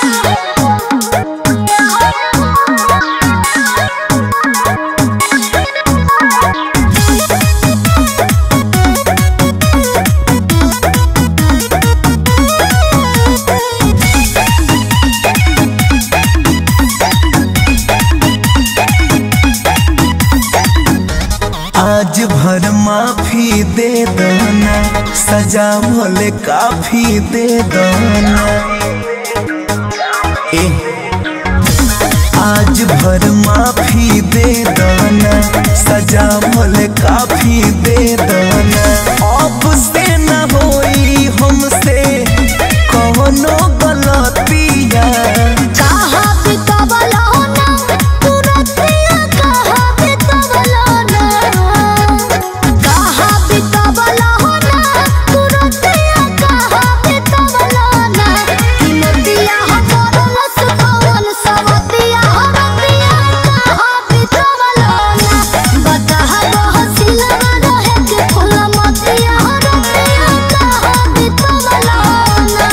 आज भर माफी दे दना सजा भले काफी दे दना ए आज भर माफी दे दना सजा भले काफी दे दना अब से न होई हमसे कौनो गलतिया कहा बितवलो ना तुरतिया कहा बितवलो ना कहा बितवलो ना तुरतिया कहा बितवलो ना किमतिया हमर लसकवन सवतिया हरतिया कहा बितवलो ना बताहा बहसिला रहे के फूल मतिया हरतिया कहा बितवलो ना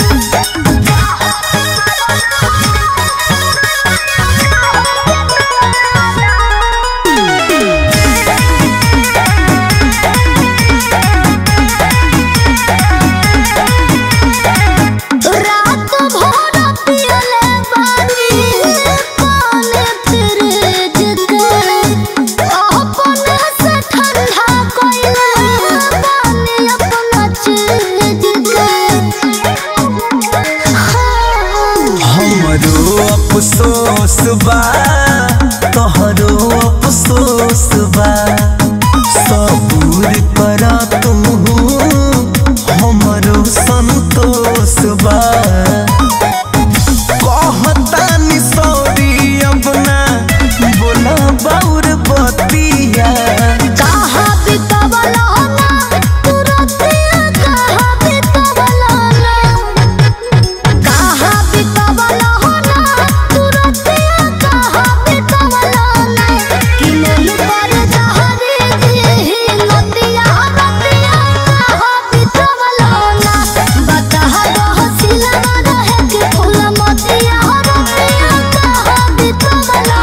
रात भर पियले बानी पानी फ्रिज के अपने से ठंडा कइले बानी अपना चीज के हमरो अफसोस बा तोहरो अफसोस बा सबूर करा तू हमरो संतोष बा कहतानी सॉरी अपना बोला बाउर बतिया कहा बितवलो ना तुरतिया कहा बितवलो ना कहा बितवलो ना तुरतिया कहा बितवलो ना कि मन पर जहरी दी नतिया रतिया कहा बितवलो ना बताहा बहसिला रहे के फूल मतिया रतिया कहा बितवलो ना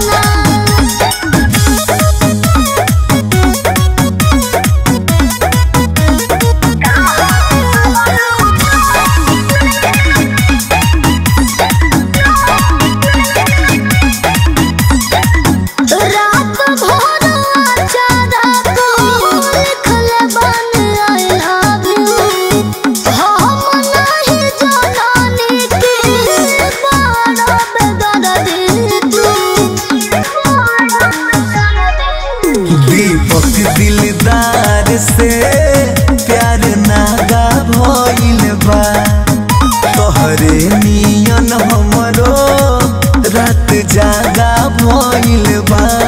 रात भर अचारा को लिखल बन आई लव यू हम नहीं जानी कि बारा बेदर्दी तू दीपक दिलदार से प्यार नागा भइल बा तोहरे नियन हमरो रात जागा भइल बा